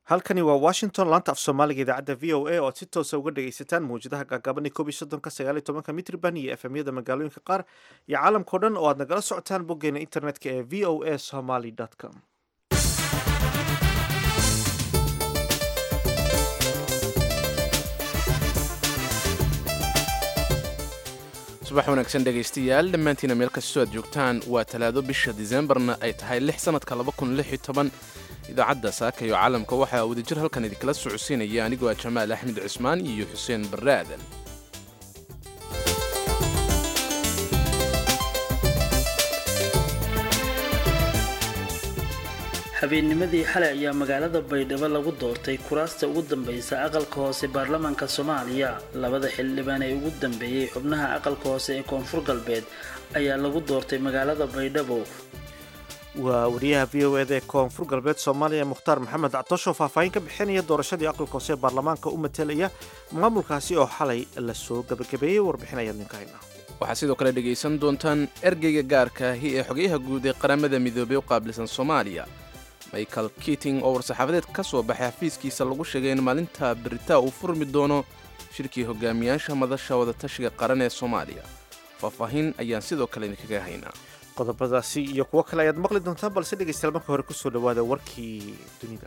halkani waa washington laanta af soomaaliga idaacadda v o a oo aad si toosa uga dhagaysataan mawjadaha gaagaaban ee koob iyo soddonka sagaal iyo tobanka mitriban iyo efemyada magaalooyinka qaar iyo caalamkao dhan oo aad nagala socotaan boggeena internetka ee v o a somaly com subax wanaagsan dhegaystayaal dhammaantiina meel kastoo aad joogtaan waa talaado bisha diseembarna ay tahay lix sannadka idaacadda saaka iyo caalamka waxaa wadajir halkan idinkala socodsiinaya anigoo ah jamaal axmed cismaan iyo xuseen barre aadan habeennimadii xalay ayaa magaalada baydhabo lagu doortay kuraasta ugu dambaysa aqalka hoose baarlamaanka soomaaliya labada xildhibaan ee ugu dambeeyey xubnaha aqalka hoose ee koonfur galbeed ayaa lagu doortay magaalada baydhabo waa wariyaha v o eda ee koonfur galbeed soomaaliya mukhtaar maxamed catoosho faahfaahin ka bixinaya doorashadii aqalka hoose ee baarlamaanka u matelaya maamulkaasi oo xalay lasoo gabagabeeyey warbixin ayaad ninka haynaa waxaad sidoo kale dhegaysan doontaan ergeyga gaarka ahi ee xogayaha guud ee qaramada midoobey u qaabilsan soomaaliya michael kiting oo war-saxaafadeed ka soo baxay xafiiskiisa lagu sheegay in maalinta beritaa uu furmi doono shirkii hogaamiyaasha madasha wadatashiga qaran ee soomaaliya faahfaahin ayaan sidoo kale idinkaga haynaa qodobadaasi iyo kuwo kale ayaad maqli doontaan balse dhegaystayaal marka hore kusoo dhawaada warkii dunida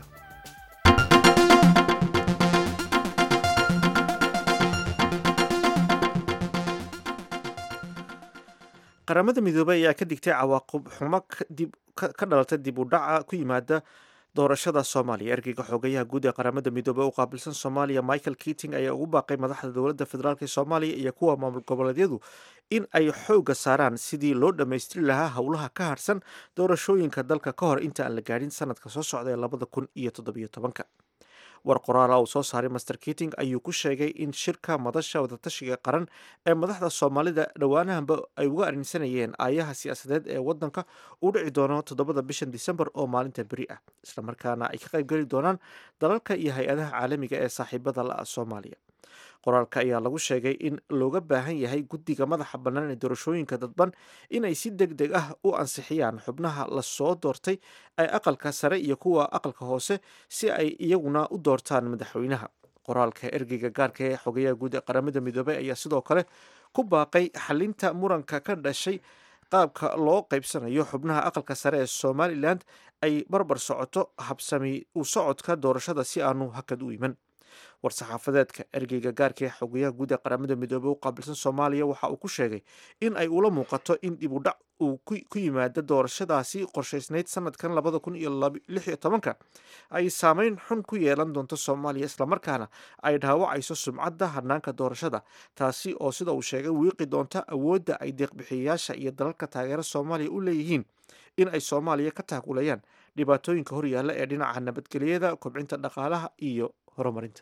qaramada midoobey ayaa ka digtay cawaaqib xumo ka dhalata dib u dhaca ku yimaada doorashada soomaaliya ergeyga xoogayaha guud ee qaramada midoobey u qaabilsan soomaaliya michael kiting ayaa ugu baaqay madaxda dowladda federaalk ee soomaaliya iyo kuwa maamul goboleedyadu in ay xoogga saaraan sidii loo dhammaystiri lahaa howlaha ka harsan doorashooyinka dalka ka hor inta aan la gaadhin sanadka soo socda ee labada kun iyo toddobiyo tobanka war qoraala uu soo saaray master kiting ayuu ku sheegay in shirka madasha wadatashiga qaran ee madaxda soomaalida dhowaanahanba ay uga arrinsanayeen aayaha siyaasadeed ee wadanka uu dhici doono toddobada bishan disembar oo maalinta beri ah islamarkaana ay ka qaybgeli doonaan dalalka iyo hay-adaha caalamiga ee saaxiibada la soomaaliya qoraalka ayaa lagu sheegay in looga baahan yahay guddiga madaxa bannaan ee doorashooyinka dadban inay si deg deg ah u ansixiyaan xubnaha lasoo doortay ee aqalka sare iyo kuwa aqalka hoose si ay iyaguna u doortaan madaxweynaha qoraalka ergeyga gaarka ee xogayaha guud ee qaramada midoobey ayaa sidoo kale ku baaqay xalinta muranka ka dhashay qaabka loo qaybsanayo xubnaha aqalka sare ee somalilan ay barbar socoto habsami u socodka doorashada si aanu hakad u iman war-saxaafadeedka ergeyga gaarka ee xogayaha guud ee qaramada midoobey u qaabilsan soomaaliya waxa uu ku sheegay in ay ula muuqato in dib u dhac uu ku yimaado doorashadaasi qorshaysnayd sanadkan labada kun iyo lix iyo tobanka ay saameyn xun ku yeelan doonto soomaaliya islamarkaana ay dhaawacayso sumcadda hanaanka doorashada taasi oo sida uu sheegay wiiqi doonta awoodda ay deeqbixiyayaasha iyo dalalka taageera soomaaliya u leeyihiin in ay soomaaliya ka taakulayaan dhibaatooyinka horyaalla ee dhinaca nabadgelyada kobcinta dhaqaalaha iyo horumarinta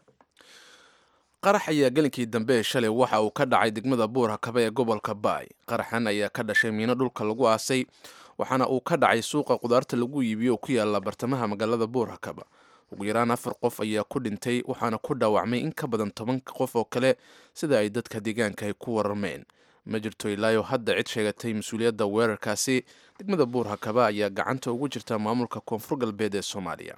qarax ayaa gelinkii dambe shalay waxa uu ka dhacay degmada buurhakaba ee gobolka baay qaraxan ayaa ka dhashay miino dhulka lagu aasay waxaana uu ka dhacay suuqa qudaarta lagu iibiyo oo ku yaala bartamaha magaalada buurhakaba ugu yaraan afar qof ayaa ku dhintay waxaana ku dhaawacmay in ka badan toban qof oo kale sida ay dadka deegaanka ay ku wararmeen ma jirto ilaayo hadda cid sheegatay mas-uuliyadda weerarkaasi degmada buurhakaba ayaa gacanta ugu jirta maamulka koonfur galbeed ee soomaaliya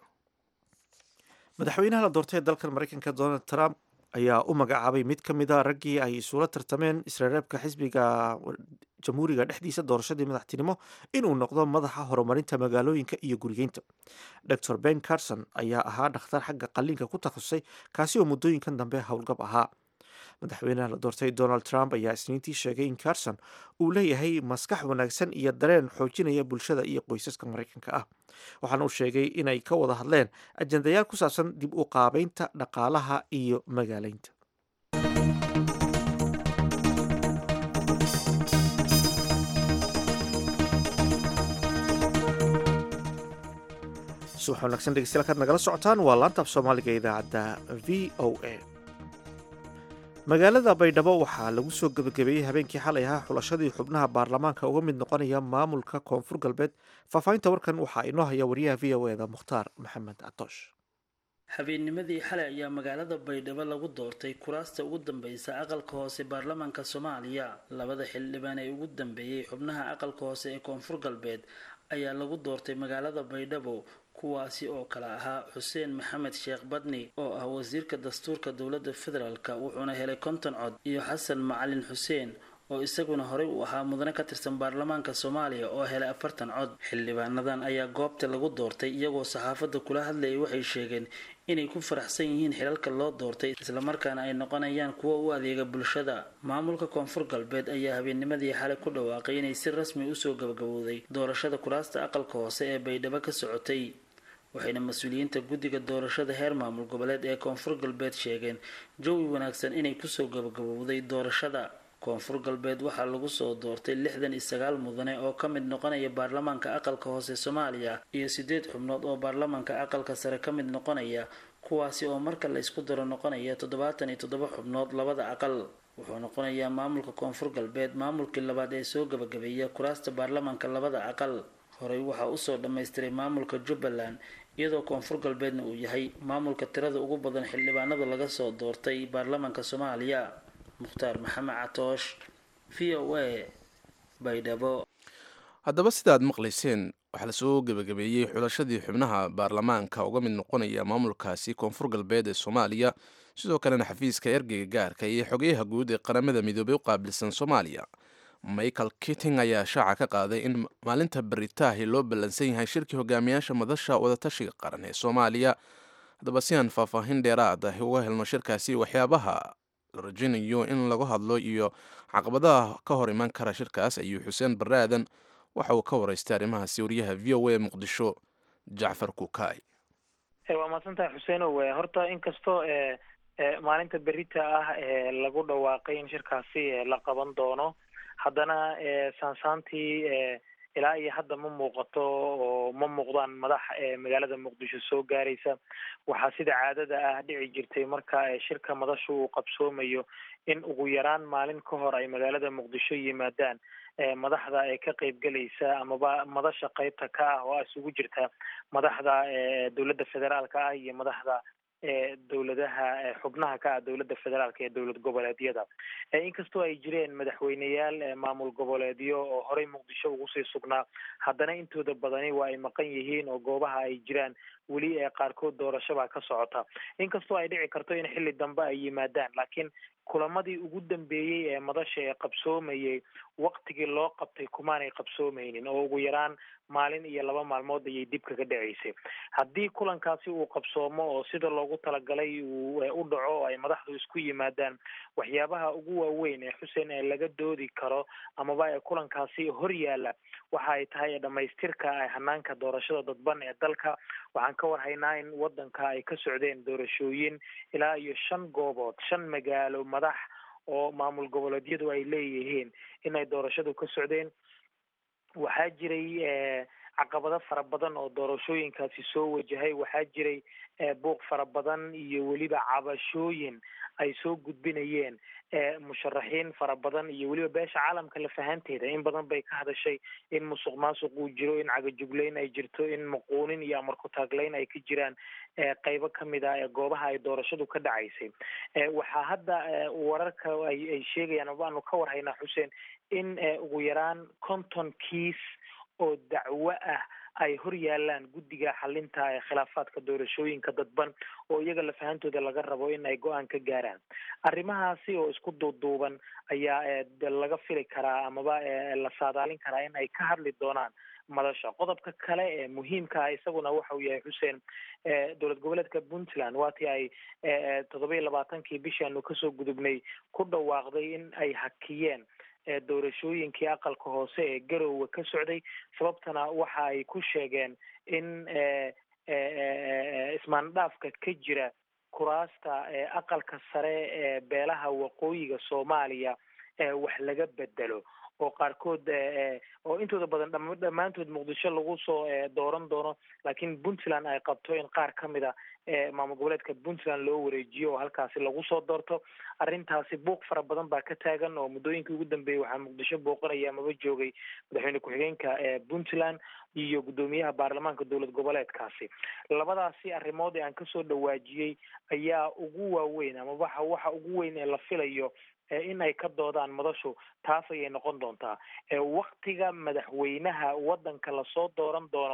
madaxweynaha la doortay ee dalkan mareykanka donald trump ayaa u magacaabay mid ka mid a raggii ay isula tartameen isreereebka xisbiga jamhuuriga dhexdiisa doorashadii madaxtinimo inuu noqdo madaxa horumarinta magaalooyinka iyo gurigeynta dor ben carson ayaa ahaa dhakhtar xagga qalliinka ku takhasusay kaasi oo muddooyinkan dambe howlgab ahaa madaxweynaha la doortay donald trump ayaa isniintii sheegay in carson uu leeyahay maskax wanaagsan iyo dareen xoojinaya bulshada iyo qoysaska maraykanka ah waxaana uu sheegay inay ka wada hadleen ajendayaal ku saabsan dib u qaabeynta dhaqaalaha iyo magaaleynta subax wanaagsan dhegeystayaal kaad nagala socotaan waa laantaaf soomaaliga idaacadda v o a magaalada baydhabo waxaa lagu soo gebagabeeyey habeenkii xalay ahaa xulashadii xubnaha baarlamaanka uga mid noqonaya maamulka koonfur galbeed faahfaahinta warkan waxaa inoo haya wariyaha v o eda mukhtaar maxamed catoosh habeennimadii xalay ayaa magaalada baydhabo lagu doortay kuraasta ugu dambaysa aqalka hoose baarlamaanka soomaaliya labada xildhibaan ee ugu dambeeyey xubnaha aqalka hoose ee koonfur galbeed ayaa lagu doortay magaalada baydhabo kuwaasi oo kale ahaa xuseen maxamed sheekh badni oo ah wasiirka dastuurka dowladda federaalk wuxuuna helay konton cod iyo xasan macalin xuseen oo isaguna horey u ahaa mudane ka tirsan baarlamaanka soomaaliya oo helay afartan cod xildhibaanadan ayaa goobta lagu doortay iyagoo saxaafadda kula hadlayay waxay sheegeen inay ku faraxsan yihiin xilalka loo doortay islamarkaana ay noqonayaan kuwo u adeega bulshada maamulka koonfur galbeed ayaa habeennimadii xalay ku dhawaaqay inay si rasmi usoo gabagabowday doorashada kuraasta aqalka hoose ee baydhabo ka socotay waxayna mas-uuliyiinta guddiga doorashada heer maamul goboleed ee koonfur galbeed sheegeen jawi wanaagsan inay kusoo gabagabowday doorashada koonfur galbeed waxaa lagu soo doortay lixdan iyo sagaal mudane oo ka mid noqonaya baarlamaanka aqalka hoose soomaaliya iyo sideed xubnood oo baarlamaanka aqalka sare ka mid noqonaya kuwaasi oo marka la isku daro noqonaya toddobaatan iyo toddoba xubnood labada aqal wuxuu noqonayaa maamulka koonfur galbeed maamulkii labaad ee soo gabagabeeya kuraasta baarlamaanka labada aqal horey waxaa usoo dhammaystiray maamulka jubbaland iyadoo koonfur galbeedna uu yahay maamulka tirada ugu badan xildhibaanada laga soo doortay baarlamaanka soomaaliya mukhtaar maxamed catoosh v o a baydhabo haddaba sidaad maqlayseen waxaa lasoo gebagabeeyey xulashadii xubnaha baarlamaanka uga mid noqonaya maamulkaasi koonfur galbeed ee soomaaliya sidoo kalena xafiiska ergeyga gaarka iyo xogeyaha guud ee qaramada midoobay u qaabilsan soomaaliya michael kitting ayaa shaaca ka qaaday in maalinta baritaahi loo ballansan yahay shirkii hogaamiyaasha madasha wadatashiga qaran ee soomaaliya haddaba si aan faahfaahin dheeraad ah uga helno shirkaasi waxyaabaha la rajaynayo in lagu hadlo iyo caqabadaha ka hor iman kara shirkaas ayuu xuseen baraadan waxa uu ka waraystay arrimahaasi wariyaha v o a muqdisho jacfar kukaay waa mahadsantahay xuseenow horta inkastoo maalinta berita ah lagu dhawaaqay in shirkaasi la qaban doono haddana saansaantii ilaa iyo hadda ma muuqato oo ma muuqdaan madax magaalada muqdisho soo gaaraysa waxaa sida caadada ah dhici jirtay marka shirka madashu uu qabsoomayo in ugu yaraan maalin ka hor ay magaalada muqdisho yimaadaan madaxda ee ka qeybgelaysa amaba madasha qeybta ka ah oo isugu jirta madaxda dowladda federaalka ah iyo madaxda dowladaha xubnaha ka ah dowladda federaalka ee dowlad goboleedyada inkastoo ay jireen madaxweyneyaal maamul goboleedyo oo horey muqdisho ugu sii sugnaa haddana intooda badani waa ay maqan yihiin oo goobaha ay jiraan weli ee qaarkood doorashobaa ka socota inkastoo ay dhici karto in xilli dambe ay yimaadaan laakiin kulamadii ugu dambeeyey ee madasha ee qabsoomayay waktigii loo qabtay kumaanay qabsoomaynin oo ugu yaraan maalin iyo laba maalmood ayay dib kaga dhaceysay haddii kulankaasi uu qabsoomo oo sida loogu talagalay uu u dhaco oo ay madaxdu isku yimaadaan waxyaabaha ugu waaweyn ee xuseen ee laga doodi karo amaba ee kulankaasi hor yaalla waxa ay tahay dhamaystirka hanaanka doorashada dadban ee dalka waxaan ka warhaynaa in wadanka ay ka socdeen doorashooyin ilaa iyo shan goobood shan magaalo madax oo maamul goboleedyadu ay leeyihiin inay doorashadu ka socdeen waxaa jiray caqabado fara badan oo doorashooyinkaasi soo wajahay waxaa jiray buuq fara badan iyo weliba cabashooyin ay soo gudbinayeen musharaxiin fara badan iyo weliba beesha caalamka lafahanteeda in badan bay ka hadashay in musuq maasuq uu jiro in cagajuglayn ay jirto in muquunin iyo amarku-taaglayn ay ka jiraan qeybo kamid ah ee goobaha ay doorashadu ka dhacaysay waxaa hadda wararka ay ay sheegayaan abaanu ka warhaynaa xuseen in ugu yaraan conton kiis oo dacwo ah ay hor yaalaan guddiga xalinta ee khilaafaadka doorashooyinka dadban oo iyaga lafahantooda laga rabo in ay go-aan ka gaaraan arrimahaasi oo isku duuduuban ayaa laga fili karaa amaba la saadaalin karaa in ay ka hadli doonaan madasha qodobka kale ee muhiimka ah isaguna waxa uu yahay xuseen dowlad goboleedka puntland waatii ay toddoba iyo labaatankii bishaanu kasoo gudubnay ku dhawaaqday in ay hakiyeen doorashooyinkii aqalka hoose ee garowe ka socday sababtana waxa ay ku sheegeen in ismaandhaafka ka jira kuraasta aqalka sare ee beelaha waqooyiga soomaaliya wax laga bedelo oo qaarkood oo intooda badan dhammaantood muqdisho lagu soo dooran doono laakiin puntland ay qabto in qaar ka mid a maamul goboleedka puntland loo wareejiyo oo halkaasi lagu soo doorto arrintaasi buuq fara badan baa ka taagan oo muddooyinkii ugu dambeeyey waxaa muqdisho booqanaya amaba joogay madaxweyne ku-xigeenka puntland iyo guddoomiyaha baarlamaanka dowlad goboleedkaasi labadaasi arrimood ee aan kasoo dhawaajiyey ayaa ugu waaweyn ama waxa waxa ugu weyn ee la filayo in ay ka doodaan madashu taas ayay noqon doontaa waktiga madaxweynaha waddanka lasoo dooran doono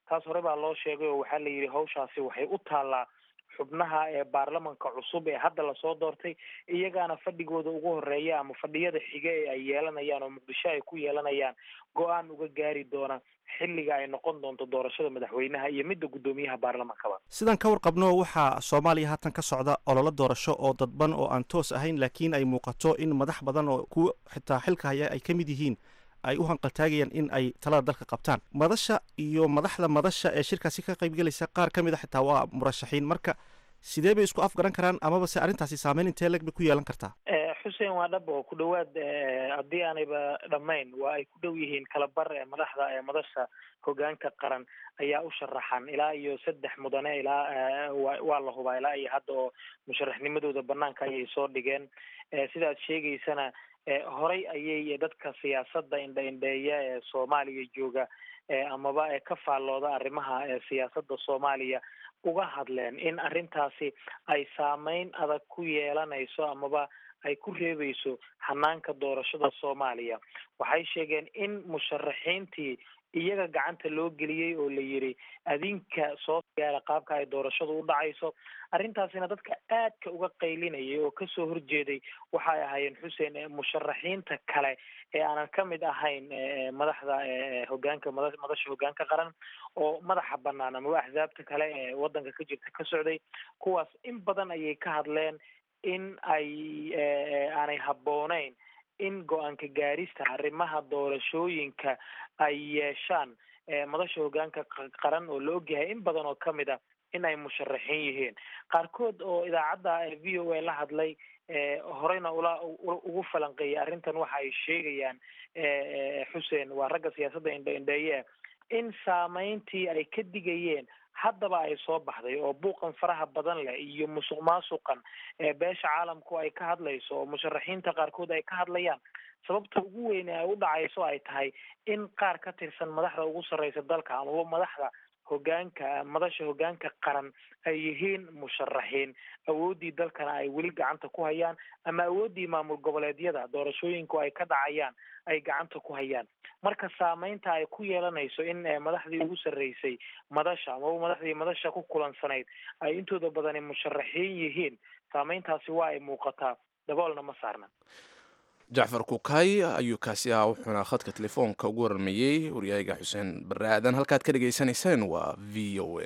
taas hore baa loo sheegay oo waxaa la yidhi hawshaasi waxay u taallaa xubnaha ee baarlamanka cusub ee hadda lasoo doortay iyagaana fadhigooda ugu horeeya ama fadhiyada xige ee ay yeelanayaan oo muqdisho ay ku yeelanayaan go-aan uga gaari doona xilliga ay noqon doonto doorashada madaxweynaha iyo midda guddoomiyaha baarlamankaba sidaan ka warqabno waxaa soomaaliya haatan ka socda ololo doorasho oo dadban oo aan toos ahayn laakiin ay muuqato in madax badan oo kuwa xitaa xilka haya ay ka mid yihiin ay u hanqaltaagayaan in ay talada dalka qabtaan madasha iyo madaxda madasha ee shirkaasi ka qaybgelaysa qaar ka mid a xitaa waa murashaxiin marka sidee bay isku afgaran karaan amaba se arrintaasi saameyn intee leg bay ku yeelan kartaa xuseen waa dhab oo ku dhawaad haddii aanayba dhammayn waa ay ku dhow yihiin kalabar ee madaxda ee madasha hogaanka qaran ayaa u sharaxan ilaa iyo saddex mudane ilaa waa la hubaa ilaa iyo hadda oo musharaxnimadooda banaanka ayay soo dhigeen sidaad sheegaysana horay ayay dadka siyaasadda indha indheeya ee soomaaliya jooga amaba ee ka faallooda arrimaha siyaasadda soomaaliya uga hadleen in arrintaasi ay saameyn adag ku yeelanayso amaba ay ku reebeyso hanaanka doorashada soomaaliya waxay sheegeen in musharaxiintii iyaga gacanta loo geliyey oo la yidhi adinka soo gaara qaabka ay doorashadu u dhacayso arrintaasina dadka aadka uga qaylinayay oo kasoo horjeeday waxay ahaayeen xuseen musharaxiinta kale ee aanan ka mid ahayn madaxda hogaanka mada madasha hogaanka qaran oo madaxa banaan amaba axsaabta kale ee wadanka ka jirta ka socday kuwaas in badan ayay ka hadleen in ay aanay habbooneyn in go-aanka gaarista arrimaha doorashooyinka ay yeeshaan madasha hogaanka qaran oo la ogyahay in badan oo kamid a in ay musharaxiin yihiin qaarkood oo idaacadda v o a la hadlay horeyna ula ugu falanqeeyay arrintan waxa ay sheegayaan xuseen waa ragga siyaasadda indhe indheeye in saameyntii ay ka digayeen haddaba ay soo baxday oo buuqan faraha badan leh iyo musuq maasuqan beesha caalamku ay ka hadlayso oo musharaxiinta qaarkood ay ka hadlayaan sababta ugu weyne ay u dhacayso ay tahay in qaar ka tirsan madaxda ugu sarreysa dalka amaba madaxda hogaanka madasha hogaanka qaran ay yihiin musharaxiin awooddii dalkana ay weli gacanta ku hayaan ama awooddii maamul goboleedyada doorashooyinku ay ka dhacayaan ay gacanta ku hayaan marka saameynta ay ku yeelanayso in madaxdii ugu sarreysay madasha amaba madaxdii madasha ku kulansanayd ay intooda badani musharaxiin yihiin saameyntaasi waa ay muuqataa daboolna ma saarna jacfar kukay ayuu kaasi ahaa wuxuuna khadka telefoonka ugu warmayey waryaaga xuseen barre aadan halkaad ka dhegaysanayseen waa v o a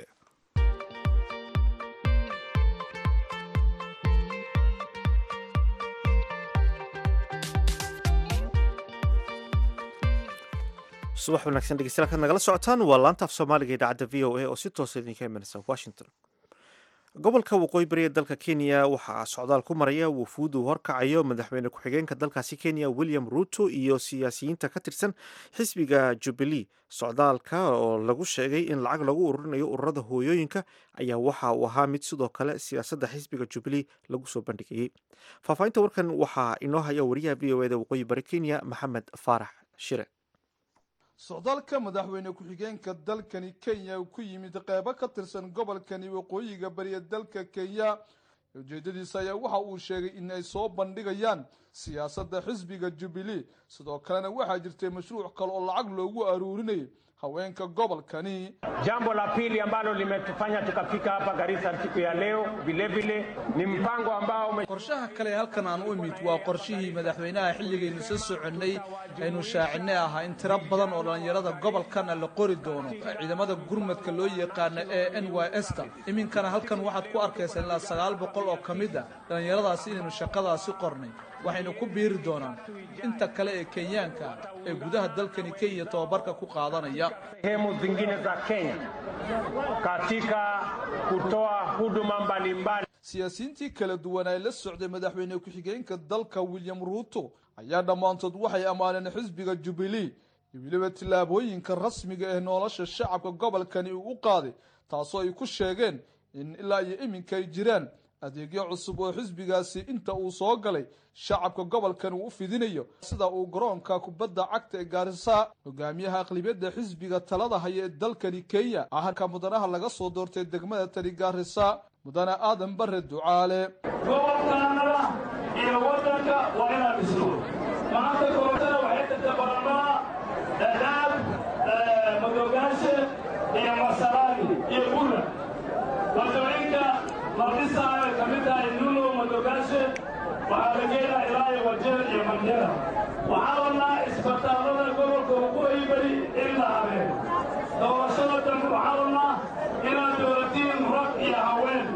subax wanaagsan dhegeystayaal kaad nagala socotaan waa laanta af soomaaliga idaacadda v o a oo si toosa idinka imanaysa washington gobolka waqooyi bari ee dalka kenya waxaa socdaal ku maraya wufuud uu horkacayo madaxweyne ku-xigeenka dalkaasi kenya william ruto iyo siyaasiyiinta ka tirsan xisbiga jubilee socdaalka oo lagu sheegay in lacag lagu ururinayo ururada hooyooyinka ayaa waxa uu ahaa mid sidoo kale siyaasadda xisbiga jubilee lagu soo bandhigayey faahfaahinta warkan waxaa inoo haya wariyaha v o eda waqooyi bari kenya maxamed faarax shire socdaalka madaxweyne ku-xigeenka dalkani kenya uu ku yimid qeybo ka tirsan gobolkani waqooyiga bariya dalka kenya ujeedadiisa ayaa waxa uu sheegay in ay soo bandhigayaan siyaasadda xisbiga jubilee sidoo kalena waxaa jirtay mashruuc kale oo lacag loogu aruurinayay haweenka gobolkani Jambo la pili ambalo limetufanya tukafika hapa Garissa siku ya leo vilevile ni mpango ambao ume... qorshaha kale ee halkan aan u imid waa qorshihii madaxweynaha xilligaynu soo soconnay aynu shaacinay ahaa in tiro badan oo dhallinyarada gobolkana la qori doono ciidamada gurmadka loo yaqaana ee n y s ta iminkana halkan waxaad ku arkaysaa ilaa sagaal boqol oo ka mid a dhallinyaradaasi inaynu shaqadaasi qornay waxaynu ku biiri doonaan inta kale ee kenyaanka ee gudaha dalkani kenya tababarka ku qaadanaya sehemu zingine za Kenya katika kutoa huduma mbalimbali. siyaasiyiintii kala duwan ay la socday madaxweyne ku-xigeenka dalka william ruuto ayaa dhammaantood waxay ammaaneen xisbiga jubilee iyo weliba tillaabooyinka rasmiga ee nolosha shacabka gobolkani uu u qaaday taasoo ay ku sheegeen in ilaa iyo iminka ay jiraan adeegyo cusub oo xisbigaasi inta uu soo galay shacabka gobolkan uu u fidinayo sida uu garoonka kubadda cagta ee gaarisa hogaamiyaha aqlibiyadda xisbiga talada haya ee dalkani kenya ahanka mudanaha laga soo doortay degmada tani gaarisa mudane aadan bare ducaale gobolkaanada iyo wadanka waa inaan dhisno maanta koortada waxay dadka baranaa dadaab madoogaashe iyo masa wajeer iyo mandera waxaa rabnaa isbitaallada gobolka waqooyi bari in la habeen doorashada dambe waxaa rabnaa inaad dowlatiin rag iyo haween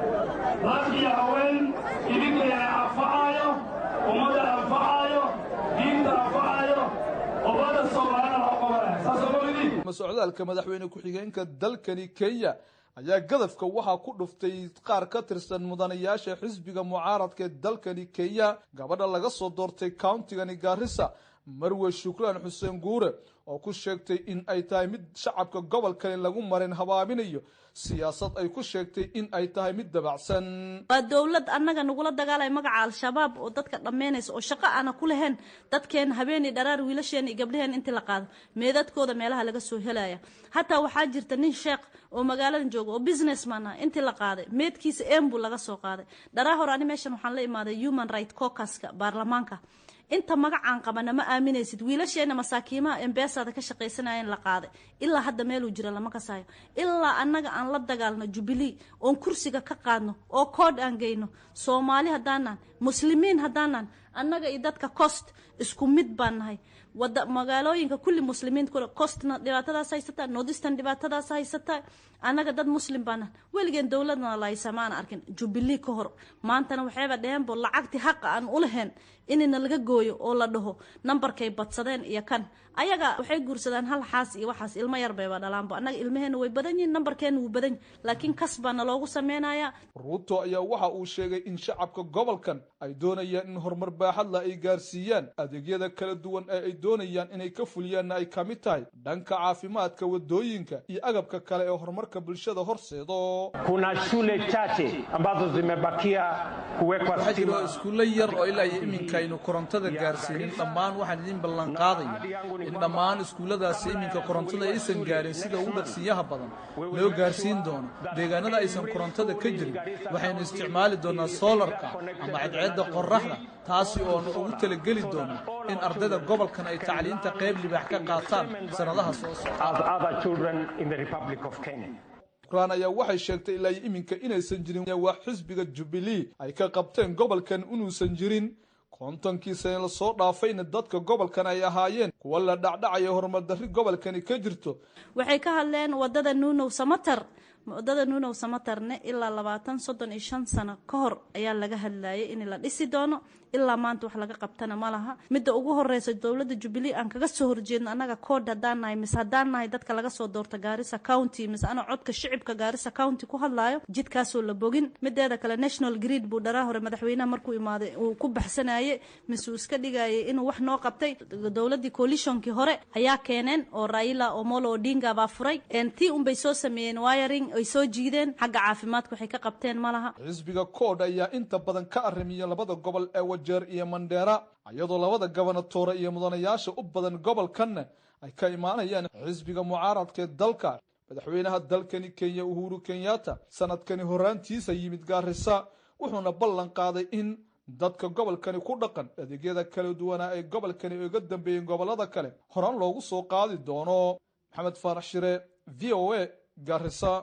rag iyo haween idinkeena anfacaayo ummadda anfacaayo diinta anfacaayo ummada soomaalina loo qabanaya saasoo mogidii socdaalka madaxweyne ku-xigeenka dalkani kenya ayaa gadafka waxaa ku dhuftay qaar ka tirsan mudanayaasha xisbiga mucaaradka ee dalkani kenya gabadha laga soo doortay countigani gaarisa marwe shuklaan xuseen guure oo ku sheegtay in ay tahay mid shacabka gobolkani lagu marin habaaminayo siyaasad ay ku sheegtay in ay tahay mid dabacsan waa dowlad annaga nagula dagaalaya magaca al-shabaab oo dadka dhammaynaysa oo shaqo aana ku lahayn dadkeena habeenii dharaar wiilasheena iyo gabdhaheen intii la qaado meedadkooda meelaha laga soo helaya hataa waxaa jirta nin sheekh oo magaaladan jooga oo businessman ah intii la qaaday meedkiisa embu laga soo qaaday dharaa hore ani meeshan waxaan la imaaday human right caucuska baarlamaanka inta magacaan qabana ma aaminaysid wiilasheena masaakiimaha embeesada ka shaqaysanayeen la qaaday ilaa hadda meeluu jira lama kasayo ilaa annaga aan la dagaalno jubilee oon kursiga ka qaadno oo koodh aan geyno soomaali haddaanan muslimiin haddaanan annaga iyo dadka cost isku mid baan nahay wada magaalooyinka kulli muslimiin costna dhibaatadaas haysataa nordistan dhibaatadaas haysataa annaga dad muslim baana weligeen dowladna lahaysamaana arkin jubilee ka hor maantana waxayba dheheenbo lacagtii haqa aan u lahayn inina laga gooyo oo la dhaho nambarkay badsadeen iyo kan ayaga waxay guursadaan hal xaas iyo waxaas ilmo yar bayba dhalaanbo annaga ilmaheena way badan yihin nambarkeena wuu badan yihin laakiin kas baana loogu sameynaya ruuto ayaa waxa uu sheegay in shacabka gobolkan ay doonayaan in horumar baaxadla ay gaarsiiyaan adeegyada kala duwan ee ay doonayaan inay ka fuliyaanna ay ka mid tahay dhanka caafimaadka wadooyinka iyo agabka kale ee horumarka bulshada horseedo kuna shule chache ambazo zimebakia kuwekwa waxaa jiro stima iskuulle yar oo ilaa iyo iminka aynu korontada gaarsiinin dhammaan waxaan idin ballan qaadaya in dhammaan iskuulladaasi iminka korontada aysan gaarin sida ugu dhaqsiyaha badan loo gaarsiin doono deegaanada aysan korontada ka jirin waxaynu isticmaali doonaa soolarka ama cadceedda qoraxda taasi oonu ugu talageli doono in ardayda gobolkan ay tacliinta qayb libaax ka qaataan sannadaha soo socda as other children in the Republic of Kenya. quraan ayaa waxay sheegtay ilaa iyo iminka inaysan jirin wax xisbiga jubilee ay ka qabteen gobolkan inuusan jirin kontonkii sane lasoo dhaafayna dadka gobolkan ay ahaayeen kuwa la dhacdhacaya horumar darri gobolkani ka jirto waxay ka hadleen wadada nuunow samatar wadada nuunow samatarne ilaa labaatan soddon iyo shan sano ka hor ayaa laga hadlayay in la dhisi doono ilaa maanta wax laga qabtana ma laha midda ugu horeysa dowladda jubilee aan kaga soo horjeedno annaga kood haddaan nahay mise haddaan nahay dadka laga soo doorta gaarisa county mise ana codka shicibka gaarisa county ku hadlaayo jidkaasoo la bogin mideeda kale national grid buu dharaa hore madaxweynaha markuu imaaday uu ku baxsanaye mise uu iska dhigayay inuu wax noo qabtay dowladii coalitionkii hore ayaa keeneen oo raila omolo odinga baa furay tii unbay soo sameeyeen wiring ay soo jiideen xagga caafimaadka waxay ka qabteen ma laha xisbiga koodh ayaa inta badan ka arrimiya labada gobol ee wajeer iyo mandheera iyadoo labada gobonatoore iyo mudanayaasha u badan gobolkanna ay ka imaanayaan xisbiga mucaaradka ee dalka madaxweynaha dalkani kenya uhuru kenyatta sanadkani horaantiisa yimid gaarisa wuxuuna ballan qaaday in dadka gobolkani ku dhaqan adeegyada kala duwanaa ee gobolkani uga dambeeyeen gobolada kale horaan loogu soo qaadi doono maxamed faarax shire v o a gaarisa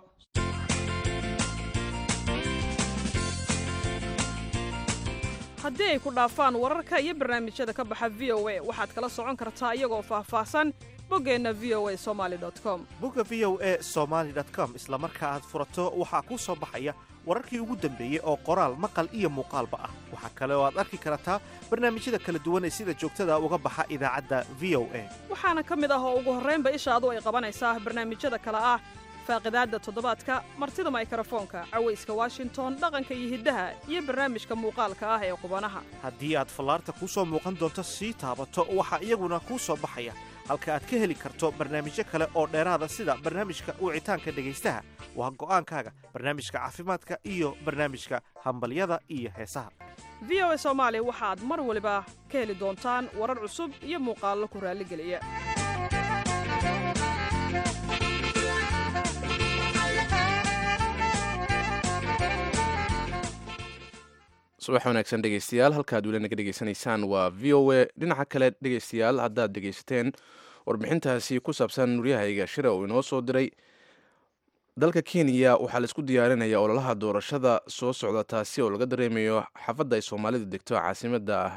haddii ay ku dhaafaan wararka iyo barnaamijyada ka baxa v o a waxaad kala socon kartaa iyagoo faahfaahsan boggeenna v o a somali com bogga v o a somaly com isla marka aad furato waxaa kuu soo baxaya wararkii ugu dambeeyey oo qoraal maqal iyo muuqaalba ah waxaa kale oo aad arki kartaa barnaamijyada kala duwan ee sida joogtada uga baxa idaacadda v o a waxaana ka mid ah oo ugu horraynba ishaadu ay qabanaysaa barnaamijyada kale ah faaqidaadda toddobaadka martida maykarafoonka cawayska washington dhaqanka iyo hiddaha iyo barnaamijka muuqaalka ah ee qubanaha haddii aad fallaarta kuu soo muuqan doonto sii taabato waxaa iyaguna kuu soo baxaya halka aad ka heli karto barnaamijyo kale oo dheeraada sida barnaamijka wicitaanka dhegaystaha waa go'aankaaga barnaamijka caafimaadka iyo barnaamijka hambalyada iyo heesaha v o a soomaali waxaad mar waliba ka heli doontaan warar cusub iyo muuqaallo ku raalligeliya subax wanaagsan dhegeystayaal halkaad weli naga dhegeysanaysaan waa v o a dhinaca kale dhegeystayaal haddaad dhegeysateen warbixintaasi ku saabsan nuryahayga shira uu inoo soo diray dalka kenya waxaa laisku diyaarinaya ololaha doorashada soo socda taasi oo laga dareemayo xaafadda ay soomaalidu degto caasimada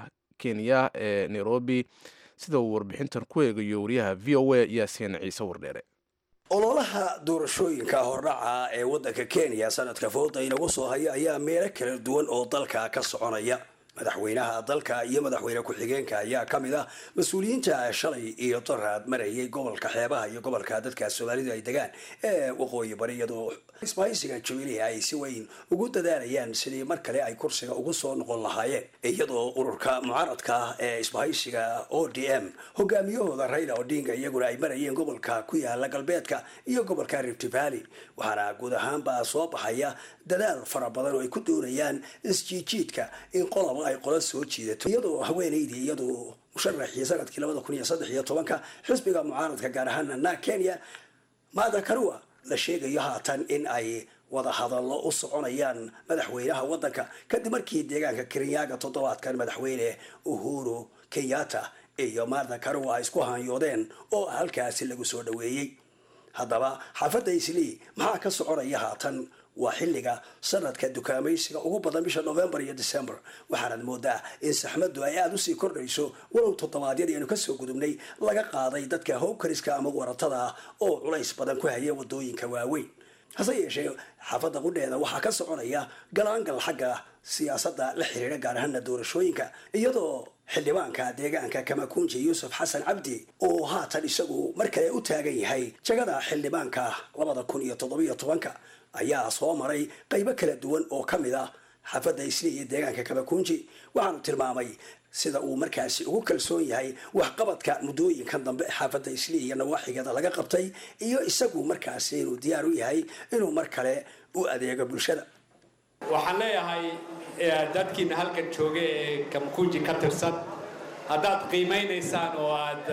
kenya ee nairobi sida uu warbixintan ku eegayo wariyaha v o a yaasiin ciise wardheere ololaha doorashooyinka hordhaca ee waddanka kenya sanadka fooda inagu soo haya ayaa meelo kala duwan oo dalka ka soconaya madaxweynaha dalka iyo madaxweyne ku-xigeenka ayaa ka mid ah mas-uuliyiinta shalay iyo daraad marayay gobolka xeebaha iyo gobolka dadka soomaalidu ay degaan ee waqooyi bari iyadoo isbahaysiga jubilee ay si weyn ugu dadaalayaan sidii mar kale ay kursiga ugu soo noqon lahaayeen iyadoo ururka mucaaradka ah ee isbahaysiga o d m hogaamiyahooda raila odinga iyaguna ay marayeen gobolka ku yaala galbeedka iyo gobolka rift valley waxaana guud ahaanba soo baxaya dadaal fara badan oo ay ku doonayaan isjiijiidka in qolaba ay qola soo jiidato iyadoo haweenaydii iyadoo musharaxii sanadkii labada kun iyo saddex iyo tobanka xisbiga mucaaradka gaar ahaana na kenya maada karua la sheegayo haatan in ay wada hadallo u soconayaan madaxweynaha waddanka kadib markii deegaanka kerinyaga toddobaadkan madaxweyne uhuru kenyatta iyo maada karua ay isku hanyoodeen oo halkaasi lagu soo dhaweeyey haddaba xaafadda islii maxaa ka soconaya haatan waa xilliga sanadka dukaamaysiga ugu badan bisha november iyo december waxaanad moodaa in saxmadu ay aada usii kordhayso walow toddobaadyadii aynu kasoo gudubnay laga qaaday dadka howkariska ama waratada ah oo culays badan ku haya wadooyinka waaweyn hase yeeshee xaafadda qudheeda waxaa ka soconaya galaangal xagga siyaasadda la xiriira gaar ahaana doorashooyinka iyadoo xildhibaanka deegaanka kamakunji yuusuf xasan cabdi oo haatan isagu mar kale u taagan yahay jagada xildhibaanka labada kun iyo toddobiyo tobanka ayaa soo maray qaybo kala duwan oo ka mid ah xaafadda isli iyo deegaanka kamakunji waxaanu tilmaamay sida uu markaasi ugu kalsoon yahay waxqabadka muddooyinkan dambe xaafadda isli iyo nawaaxigeeda laga qabtay iyo isagu markaasi inuu diyaar u yahay inuu mar kale u adeego bulshada waxaan leeyahay dadkiina halkan jooga ee kamkunji ka tirsan haddaad qiimaynaysaan oo aad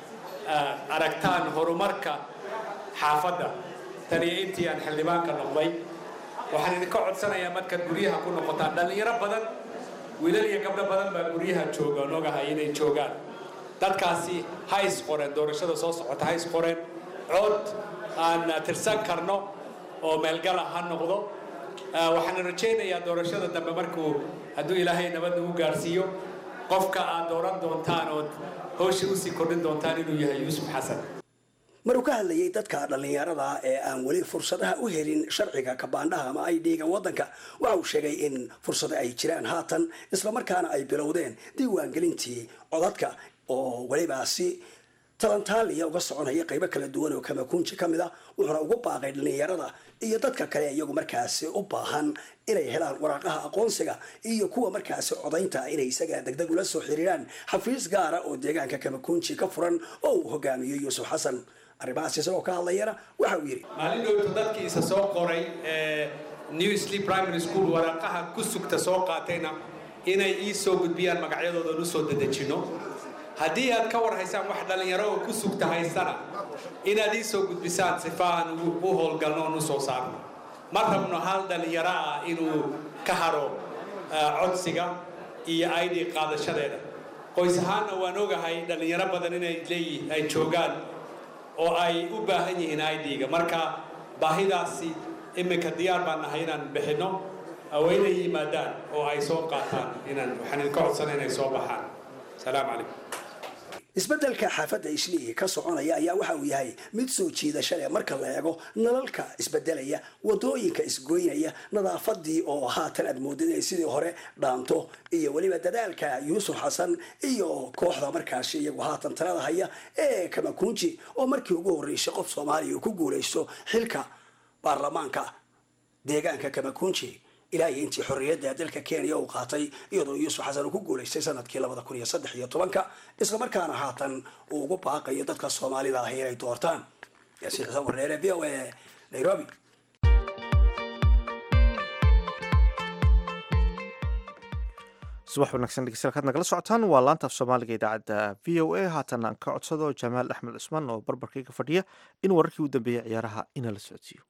aragtaan horumarka xaafadda taniyo intii aan xildhibaanka noqday waxaan idinka codsanayaa markaad guryaha ku noqotaan dhallinyaro badan wiilal iyo gabdho badan baa guryaha jooga on ogahay inay joogaan dadkaasi ha is qoreen doorashada soo socota ha is qoreen cod aan tirsan karno oo meelgala ha noqdo waxaan rajaynayaa doorashada dambe markuu hadduu ilaahay nabad nagu gaarsiiyo qofka aad dooran doontaan ood hawsha usii kordhin doontaan inuu yahay yuusuf xasan maruu ka hadlayay dadka dhallinyarada ee aan weli fursadaha u helin sharciga kabaandhaha ama ay dhiigan waddanka waxa uu sheegay in fursado ay jiraan haatan islamarkaana ay bilowdeen diiwaangelintii codadka oo welibaasi talantaaliya uga soconaya qaybo kala duwan oo kamakunji ka mid a wuxuuna ugu baaqay dhallinyarada iyo dadka kale iyagu markaasi u baahan inay helaan waraaqaha aqoonsiga iyo kuwa markaasi codaynta inay isaga degdeg ula soo xiriiraan xafiis gaara oo deegaanka kamakunji ka furan oo uu hogaamiyo yuusuf xasan arrimahaas isagoo ka hadlayana waxa uu yidhi maalin dhowtu dadkiisa soo qoray new sleep primary school waraaqaha ku sugta soo qaatayna inay ii soo gudbiyaan magacyadoodan u soo dadejino haddii aad ka war haysaan wax dhallinyaro oo ku sugta haystana inaad ii soo gudbisaan sifa aan u howlgalno oon u soo saarno ma rabno hal dhallinyaro ah inuu ka haro codsiga iyo id qaadashadeeda qoys ahaanna waan ogahay dhallinyaro badan inay leeyihin ay joogaan oo ay u baahan yihiin idga marka baahidaasi iminka diyaar baan nahay inaan bixinno wayna yimaadaan oo ay soo qaataan inaan waxaan idinka codsana inay soo baxaan salaamu calaykum isbeddelka xaafadda islii ka soconaya ayaa waxa uu yahay mid soo jiidasha leh marka la eego nalalka isbedelaya wadooyinka isgoynaya nadaafadii oo haatan aad moodid inay sidii hore dhaanto iyo weliba dadaalka yuusuf xasan iyo kooxda markaasi iyagu haatan talada haya ee kamakunji oo markii ugu horreysay qof soomaaliya uu ku guulaysto xilka baarlamaanka deegaanka kamakunji ilaa iyo intii xorriyadda dalka kenya uu qaatay iyadoo yuusuf xasan uu ku guulaystay sanadkii labada kun iyo saddex iyo tobanka islamarkaana haatan uu ugu baaqayo dadka soomaalida ahi inay doortaan yaasiin xuseen warneere v o a nairobi subax wanaagsan dhegeystayaal kaad nagala socotaan waa laanta af soomaaliga idaacadda v o a haatan aan ka codsado jamaal axmed cusmaan oo barbarkayga fadhiya in wararkii u dambeeyay ciyaaraha inala socodsiiyo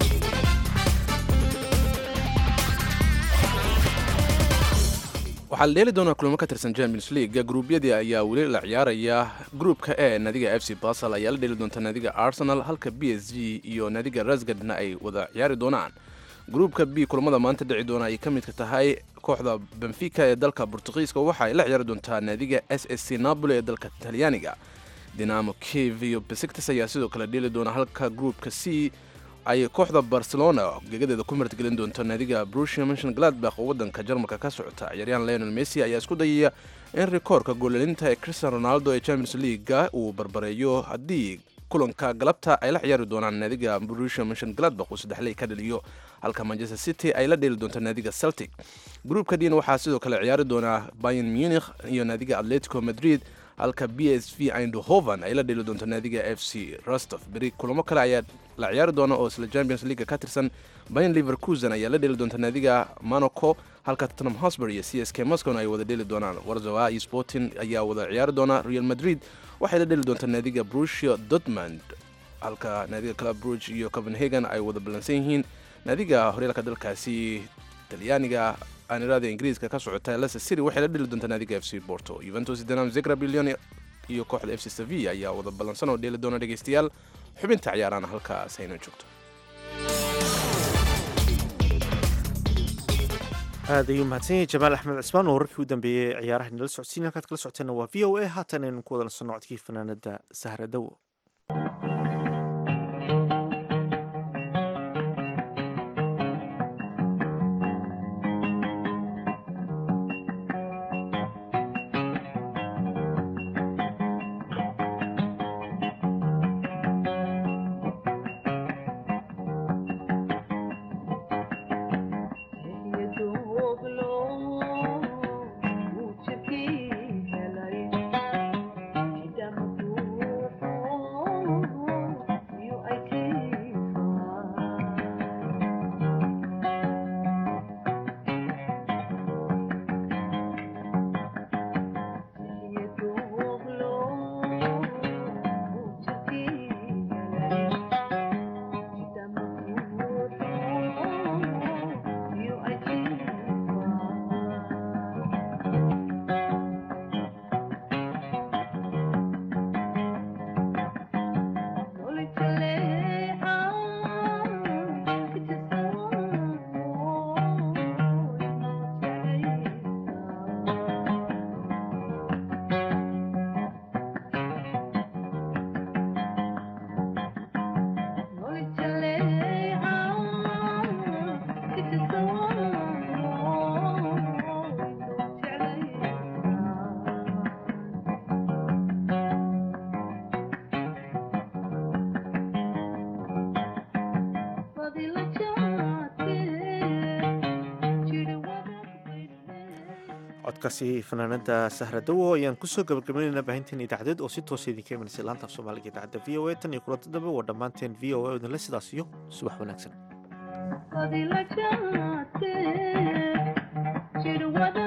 waxaa la dheeli doonaa kulamo ka tirsan champions league gruubyadii ayaa weli la ciyaaraya gruupka e naadiga f c basel ayaa la dheeli doonta naadiga arsenal halka b s g iyo naadiga rasgadna ay wada ciyaari doonaan gruupka b kulamada maanta dhici doona ay ka midka tahay kooxda benfica ee dalka bortugiiska waxa ay la ciyaari doontaa naadiga s s c napoli ee dalka talyaaniga dinamo kiev iyo besiktas ayaa sidoo kale dheeli doona halka gruupka c ay kooxda barcelona gegadeeda ku martgelin doonto naadiga brusia mention gladbach oo wadanka jarmalka ka socota ciyaaryahan leonel messi ayaa isku dayaya in rikoorka goolalinta ee christian ronaldo ee champions leaguega uu barbareeyo haddii kulanka galabta ay la ciyaari doonaan naadiga brusia mention gladbach uu saddexley ka dhaliyo halka manchester city ay la dheeli doonto naadiga celtic gruupka dina waxaa sidoo kale ciyaari doonaa bayern munich iyo naadiga atletico madrid halka b s v eindhoven ay la dheeli doonto naadiga f c rostov beri kulamo kale ayaa la ciyaari doona oo isla champions league ka tirsan bayan liverkusen ayaa la dheeli doonta naadiga monaco halka tottenham hosbury iyo c s k moscowna ay wada dheeli doonaan warzawa iyo sporting ayaa wada ciyaari doona real madrid waxay la dheeli doontaa naadiga brusia dortmund halka naadiga club bruge iyo copenhagen ay wada ballansan yihiin naadiga horyaalka dalkaasi talyaaniga aanirada ingiriiska ka socota leicester city waxay la dheli doontaa naadiga f c porto juventus dinam zegra billion iyo kooxda f c sevilla ayaa wada ballansan oo dheeli doona dhegeystayaal xubinta ciyaarana halkaas hayna joogto aad ayuu mahadsan yahay jamaal axmed cismaan oo wararkii u dambeeyey ciyaaraha inala socodsiin halkaad kala socoteenna waa v o a haatan aynu ku wadana soo nocodkii fanaanada sahra dawo codkaasi fanaanada sahra dawo ayaan kusoo gabagabaynaynaa baahinteen idaacadeed oo si toosa idinka imanaysa laanta af soomaaliga idaacadda v o a tan iyo kulanta dambe waa dhammaanteen v o a idinle sidaas iyo subax wanaagsan